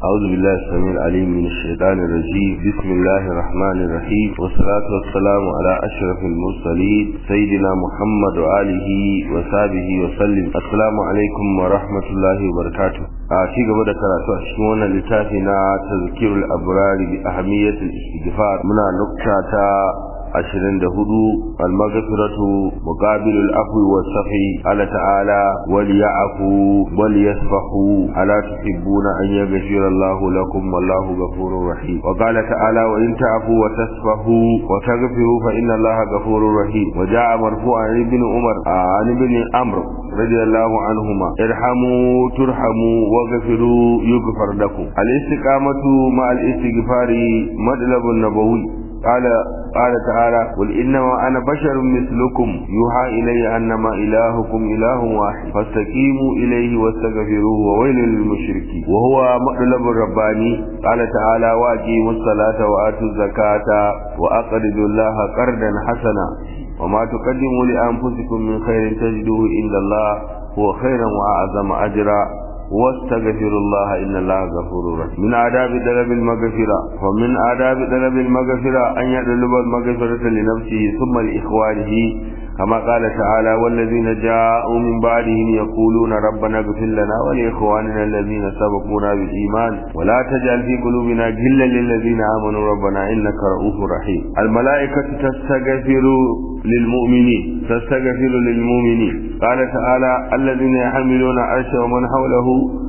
أعوذ بالله السميع العليم من الشيطان الرجيم بسم الله الرحمن الرحيم والصلاة والسلام على أشرف المرسلين سيدنا محمد وآله وصحبه وسلم السلام عليكم ورحمة الله وبركاته أعطي قبل كراتو أشكونا لتافنا تذكير الأبرار بأهمية الاستغفار من نقطة ashirin da hudu almagfiratu muqabilul afwi was safi ala ta'ala wal ya'fu wal yasfahu ala tuhibbuna an yaghfira Allahu lakum wallahu ghafurur rahim wa qala ta'ala wa in ta'fu wa tasfahu wa taghfiru fa inna Allaha ghafurur rahim wa ja'a marfu'an ibn Umar an ibn Amr radiyallahu anhuma irhamu turhamu waghfiru yughfar lakum al istiqamatu ma al istighfari madlabun nabawi قال قال تعالى قل إنما أنا بشر مثلكم يوحى إلي أنما إلهكم إله واحد فاستقيموا إليه واستغفروه وويل للمشركين وهو مطلب الرباني قال تعالى وأقيموا الصلاة وآتوا الزكاة وأقرضوا الله قرضا حسنا وما تقدموا لأنفسكم من خير تجدوه عند الله هو خيرا وأعظم أجرا واستغفر الله إن الله غفور رحيم من آداب طلب المغفرة ومن آداب طلب المغفرة أن يطلب المغفرة لنفسه ثم لإخوانه كما قال تعالى والذين جاءوا من بعدهم يقولون ربنا اغفر لنا ولإخواننا الذين سبقونا بالإيمان ولا تجعل في قلوبنا غلا للذين آمنوا ربنا إنك رؤوف رحيم الملائكة تستغفر للمؤمنين تستغفر للمؤمنين قال تعالى الذين يحملون عرش ومن حوله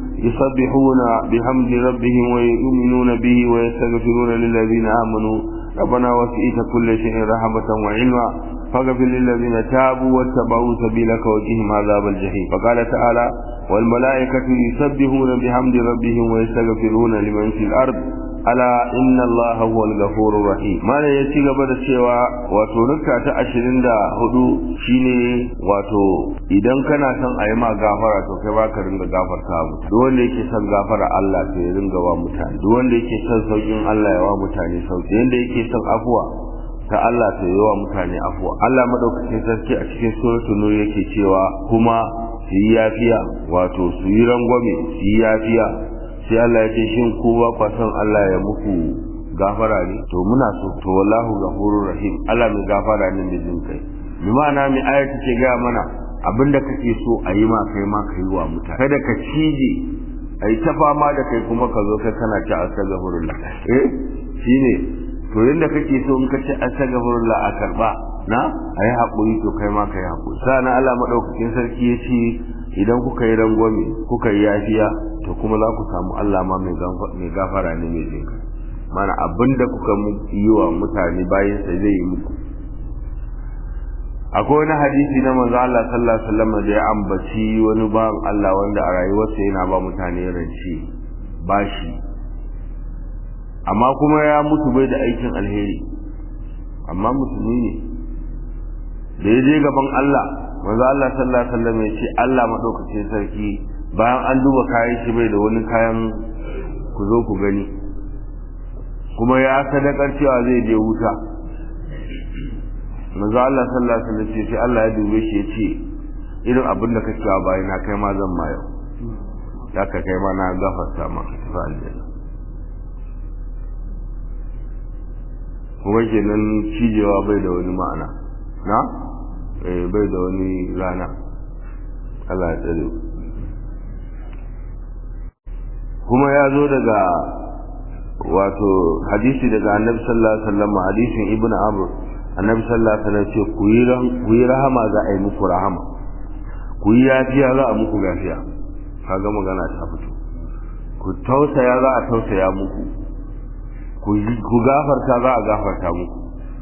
يسبحون بحمد ربهم ويؤمنون به ويستغفرون للذين آمنوا ربنا وسئت كل شيء رحمة وعلما فاغفر للذين تابوا واتبعوا سبيلك وقهم عذاب الجحيم فقال تعالى والملائكة يسبحون بحمد ربهم ويستغفرون لمن في الأرض ala inna Allah huwal ghafurur rahim mana ya ci gaba da cewa wato rukka ta 24 shine wato idan kana son a yi ma gafara to kai ba ka ringa gafarta mutu duk wanda yake son gafara Allah to ya ringa wa mutane duk wanda yake son saukin Allah ya wa mutane sauki yanda yake son afuwa ta Allah ta yi wa mutane afuwa Allah madaukakin sarki a cikin suratul nur yake cewa kuma su yi yafiya wato su yi rangwame su yi yafiya sai Allah ya ce shin ko ba kwa son Allah ya muku gafara ne to muna so to wallahu ghafurur rahim Allah mai gafara ne mai jin kai bi ma'ana mai aya take ga mana abinda kake so a yi ma kai ma kai wa mutane kada ka cije ai ta fama da kai kuma ka zo kai kana ci astaghfirullah eh shine to yanda kake so in ka ci astaghfirullah a karba na ayi hakuri to kai ma kai hakuri sana Allah madaukakin sarki ya ce idan kuka yi rangwame kuka yi yafiya to kuma za ku samu Allah ma mai gafara ne mai jinka mana abinda kuka yi wa mutane bayan sai zai yi muku akwai wani hadisi na manzo Allah sallallahu alaihi wasallam da ya ambaci wani bawan Allah wanda a rayuwarsa yana ba mutane rance bashi amma kuma ya mutu bai da aikin alheri amma musulmi ne da ya je gaban Allah manzo Allah sallallahu alaihi wasallam ya ce Allah madaukakin sarki bayan an duba kayan shi bai da wani kayan ku zo ku gani kuma ya sadakar cewa zai je wuta manzo Allah sallallahu alaihi wasallam ce sai Allah ya dube shi ya ce irin abin da kake wa bayan na kai ma zan ma yau ya ka kai ma na gafarta ma ka tafi aljanna kuma kenan cijewa bai da wani ma'ana na eh bai da wani rana Allah ya tsare kuma ya zo daga wato hadisi daga annabi sallallahu alaihi wasallam hadisin ibnu amr annabi sallallahu alaihi wasallam ce ku yi rahama za a yi muku rahama ku yi yafiya za a muku yafiya kaga magana ta fito ku tausaya za a tausaya muku ku gafarta za a gafarta muku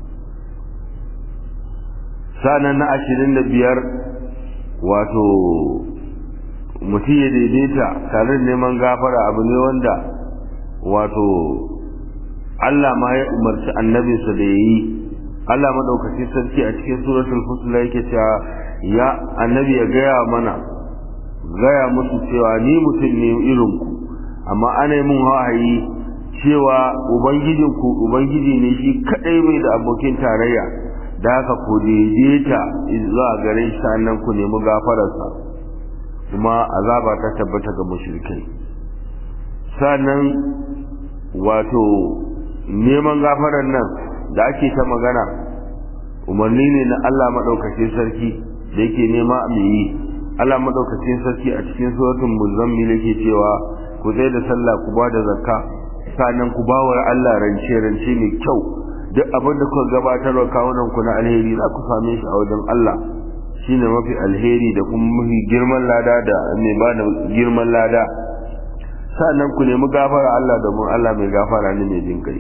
sanan na ashirin da biyar wato mutum ya daidaita tare da neman gafara abu ne wanda wato Allah ma ya umarci annabinsa da ya yi Allah madaukaci sarki a cikin suratul fusla yake cewa ya annabi ya gaya mana gaya musu cewa ni mutum ne irin ku amma ana yi mun wahayi cewa ubangijinku ubangiji ne shi kadai mai da abokin tarayya da haka ku daidaita zuwa gare shi sannan ku nemi gafararsa kuma azaba ta tabbata ga mushrikai sannan wato neman gafarar nan da ake ta magana umarni ne na Allah maɗaukacin sarki da yake nema mu yi Allah maɗaukacin sarki a cikin suratul muzammil yake cewa ku zai da sallah ku ba da zakka sannan ku ba wa Allah rance rance mai kyau duk abin da kuka gabatar wa kawunan ku na alheri za ku same shi a wajen Allah shine mafi alheri da kuma mafi girman lada da mai ba da girman lada sannan ku nemi gafara Allah domin Allah mai gafara ne mai jin kai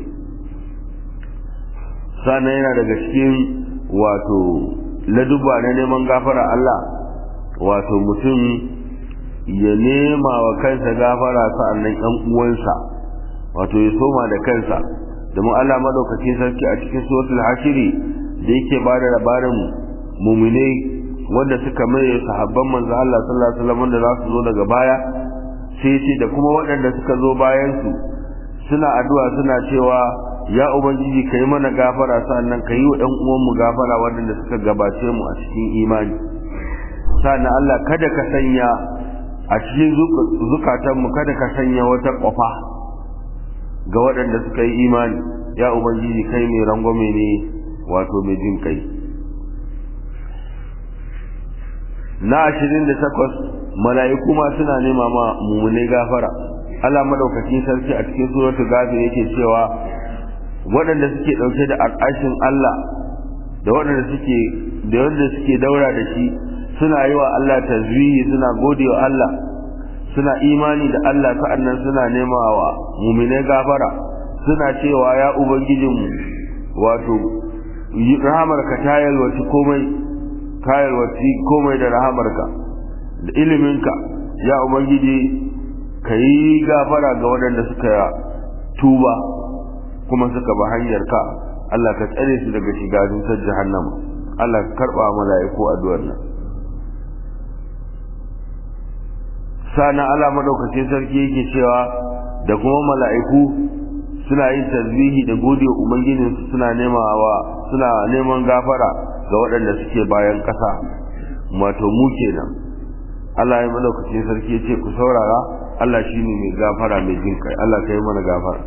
sannan yana daga cikin wato laduba na neman gafara Allah wato mutum ya nema wa kansa gafara sa'annan yan uwansa wato ya soma da kansa domin Allah madaukakin sarki a cikin suratul hashiri da yake ba da labarin muminai wanda suka mai sahabban manzo Allah sallallahu alaihi wasallam da za su zo daga baya sai ce da kuma waɗanda suka zo bayan su suna addu'a suna cewa ya ubangiji kai mana gafara sannan kai wa ɗan uwan mu gafara waɗanda suka gabace mu a cikin imani sannan Allah kada ka sanya a cikin zukatan mu kada ka sanya wata kofa ga waɗanda suka yi imani ya ubangiji kai mai rangwame ne wato mai jin kai na ashirin da takwas mala'iku ma suna nema ma mummunai gafara Allah madaukakin sarki a cikin suratul ghafir yake cewa waɗanda suke ɗauke da al'ashin Allah da waɗanda suke da wanda suke daura da shi suna yi wa Allah tazwihi suna gode wa Allah suna imani da Allah sa'annan suna nema wa mu'minai gafara suna cewa ya ubangijinmu wato rahamarka ta yalwaci komai ka yalwaci komai da rahamarka da iliminka ya ubangiji ka yi gafara ga waɗanda suka tuba kuma suka ba hanyar ka Allah ka tsare su daga shiga dusar jahannama Allah ka karba mala'iku addu'ar nan sana Allah madaukakin sarki yake cewa da kuma mala'iku suna yin tasbihi da gode wa ubangijin su suna nemawa suna neman gafara ga waɗanda suke bayan ƙasa wato mu kenan Allah ya madaukakin sarki ya ce ku saurara Allah shine mai gafara mai jin kai Allah ka yi mana gafara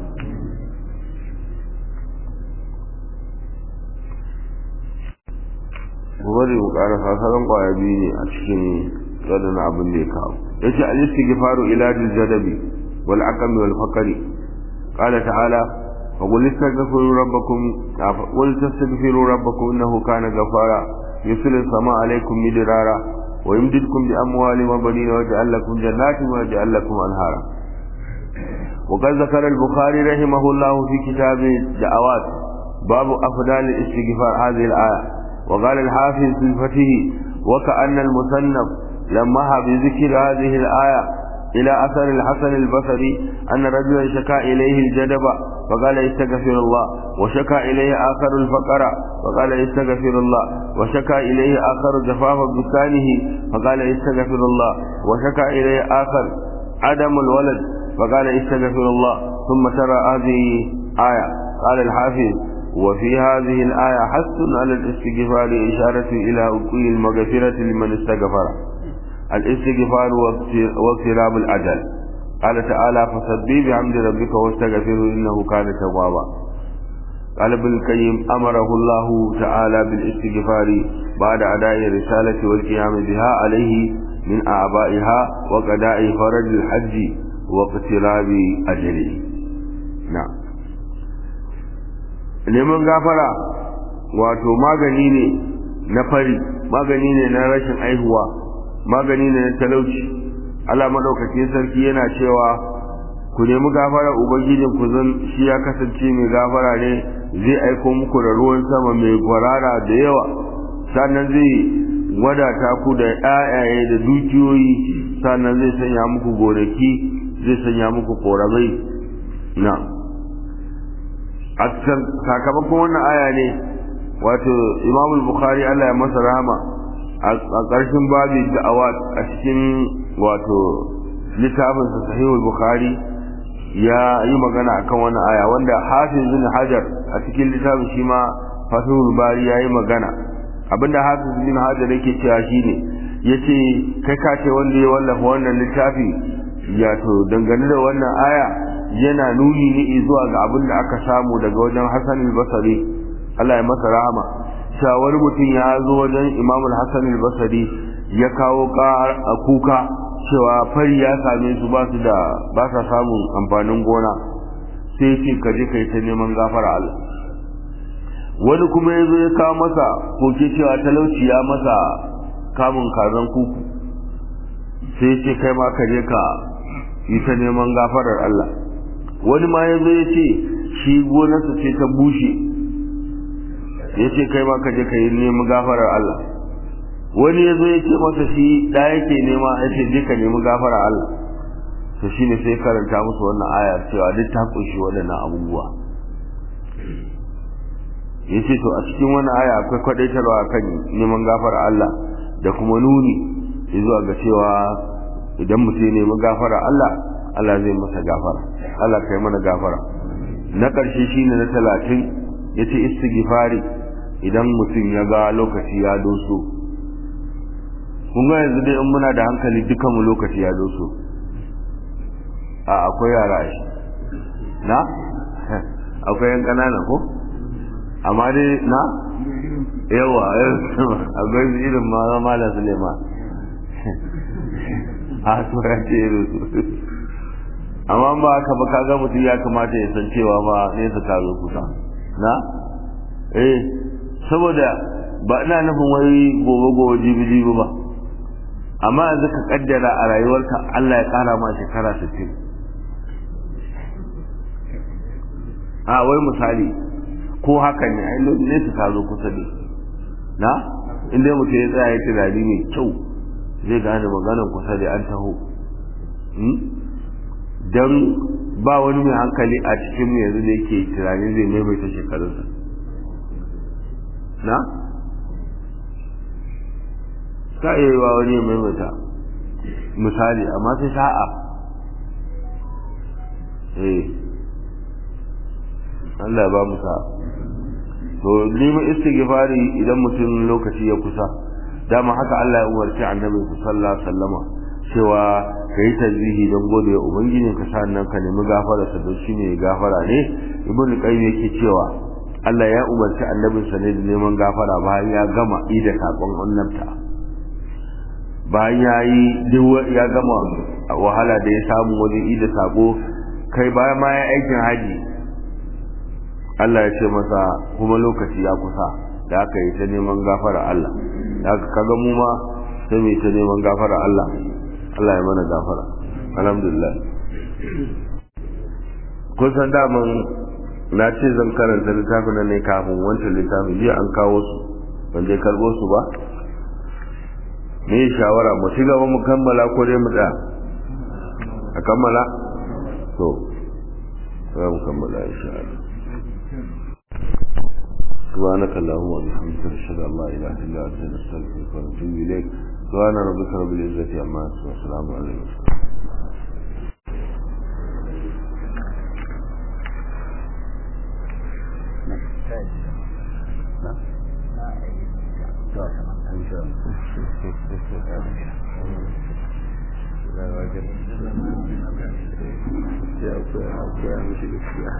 bari mu ƙara sasaran ƙwaya biyu ne a cikin gadon abin da ya kawo ya ce al-istighfaru ilajil jadabi wal aqami wal faqri qala ta'ala fa qul istaghfiru rabbakum qul tastaghfiru rabbakum innahu kana ghafara yusilu sama alaykum midrara wa yumdidkum bi amwalin wa banin wa yaj'al lakum jannatin wa yaj'al lakum anhara وقد ذكر البخاري رحمه الله في كتاب الدعوات باب أفضل الاستغفار هذه الآية وقال الحافظ في الفتح وكأن المصنف لمها بذكر هذه الآية إلى أثر الحسن البصري أن رجلا شكا إليه الجدب فقال استغفر الله وشكا إليه آخر الفقر فقال استغفر الله وشكا إليه آخر جفاف بستانه فقال استغفر الله وشكا إليه آخر عدم الولد فقال استغفر الله ثم ترى هذه آية قال الحافظ وفي هذه الآية حث على الاستغفار إشارة إلى أكل المغفرة لمن استغفر الاستغفار واقتراب الأجل قال تعالى فسبي بحمد ربك واستغفره إنه كان توابا قال ابن القيم أمره الله تعالى بالاستغفار بعد أداء الرسالة والقيام بها عليه من أعبائها وقضاء فرج الحج واقتراب أجله نعم neman gafara wato magani ne na fari magani ne na rashin aihuwa magani ne na talauci Allah madaukakin sarki yana cewa ku nemi gafara ubangijin ku zan shi ya kasance mai gafara ne zai aiko muku da ruwan sama mai kwarara da yawa sannan zai wadata ku da ƴaƴaye da dukiyoyi sannan zai sanya muku gonaki zai sanya muku koramai na a sakamakon wannan aya ne wato imam bukhari Allah ya masa rahama a ƙarshen babu da'awa a cikin wato littafin sa sahihul bukhari ya yi magana akan wannan aya wanda hafiz bin hajar a cikin littafin shi ma fatihul bari ya yi magana abinda hafiz bin hajar yake cewa shine yace kai ka ce wanda ya wallafa wannan littafi ya to dangane da wannan aya yana nuni ne zuwa ga abin da aka samu daga wajen Hassan al-Basri Allah ya masa rahama cewa wani mutum ya zo wajen Imam al-Hassan al-Basri ya kawo a kuka cewa fari ya same su ba su da ba sa samun amfanin gona sai ya ce ka je kai ta neman gafara Allah wani kuma ya zo ya kawo masa koke cewa talauci ya masa kamun kazan kuku sai ya ce kai ma ka je ka yi ta neman gafarar Allah wani ma ya zo ya ce shi gonarsa ce ta bushe ya ce kai ma ka je ka yi neman gafarar Allah wani ya zo ya ce masa shi da yake nema ya ce je ka nemi gafarar Allah to shi ne sai karanta musu wannan ayar cewa duk ta kunshi waɗannan abubuwa ya ce to a cikin wannan aya akwai kwadaitarwa kan neman gafarar Allah da kuma nuni zuwa ga cewa idan mutum ne mu gafara Allah Allah zai masa gafara Allah kai mana gafara na ƙarshe shine na talatin yace istighfari idan mutum ya ga lokaci ya doso kun ga yanzu dai in muna da hankali dukan mu lokaci ya doso a akwai yara shi na akwai yan ƙanana ko amma dai na yawa akwai irin ma malam Suleiman a tura ce su amma ba haka ba kaga mutum ya kamata ya san cewa ma nesa ta zo kusa na eh saboda ba ina nufin wai gobe gobe jibi jibi ba amma yanzu ka kaddara a rayuwarka Allah ya kara ma shekara 60 a wai misali ko haka ne ai nesa ta zo kusa ne na inda mutum ya tsaya ya tunani mai kyau zai gane maganar kusa da an taho don ba wani mai hankali a cikin mu yanzu da yake tunanin zai maimaita shekarunsa na? ka iya yi wa wani maimaita misali amma sai sa'a eh Allah ba mu sa'a to neman istighfari idan mutum lokaci ya kusa dama haka Allah ya umarci annabi sallallahu alaihi wasallama cewa kai tasbihi don gode wa ubangiji ka sannan ka nemi gafara sa don shine gafara ne ibn qayyim yake cewa Allah ya umarci annabin sa ne da neman gafara bayan ya gama ida sakon annabta bayan ya yi ya gama wahala da ya samu wajen ida sako kai bayan ma ya aikin haji Allah ya ce masa kuma lokaci ya kusa da aka yi ta neman gafara Allah da aka kaga mu ma sai mu yi ta neman gafara Allah Allah ya mana gafara alhamdulillah kun san daman na ce zan karanta littafin nan ne kafin wancan littafin jiya an kawo su ban je karbo su ba me shawara mu ci gaba mu kammala ko dai mu tsaya a kammala to za mu kammala insha Allah سبحانك اللهم وبحمدك نشهد ان لا اله الا انت نستغفرك ونتوب اليك سبحان ربك رب العزه عما يصفون وسلام على المرسلين Yeah, okay, okay, I'm